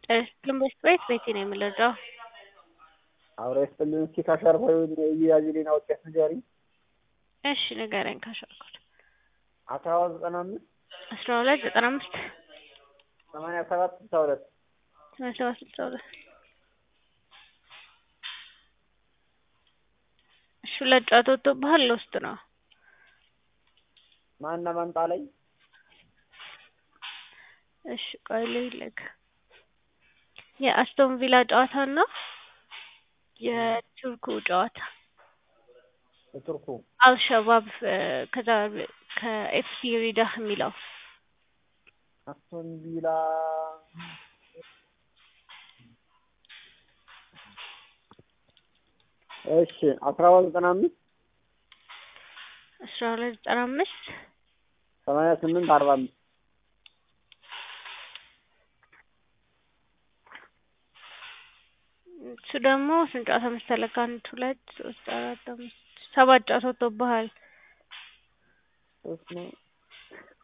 ግንቦት ቤት ቤቴ ነው የምንረዳው። አብረ ይስጥልን። እስኪ ካሸርፋዩ እያዝሌን አውቄት ንገሪኝ። እሺ ንገረኝ። ካሸርኩት አስራ ሁለት ዘጠና አምስት አስራ ሁለት ዘጠና አምስት ሰማንያ ሰባት ስልሳ ሁለት ሰማንያ ሰባት ስልሳ ሁለት እሺ ሁለት ጨዋታ ወጥቶብሃል። ለውስጥ ነው ማና ማንጣ ላይ እሺ ቆይ ልልክ የአስቶን ቪላ ጨዋታ እና የቱርኩ ጨዋታ የቱርኩ አልሸባብ ከዛ ከኤፍሲ ሪዳህ የሚለው አስቶን ቪላ እሺ አስራ ሁለት ዘጠና አምስት አስራ ሁለት ዘጠና አምስት ሰማንያ ስምንት አርባ አምስት እሱ ደግሞ ስንት ጨዋታ መሰለህ? አንድ ሁለት ሶስት አራት አምስት ሰባት ጨዋታ ወጥቶብሃል። ሶስት ነው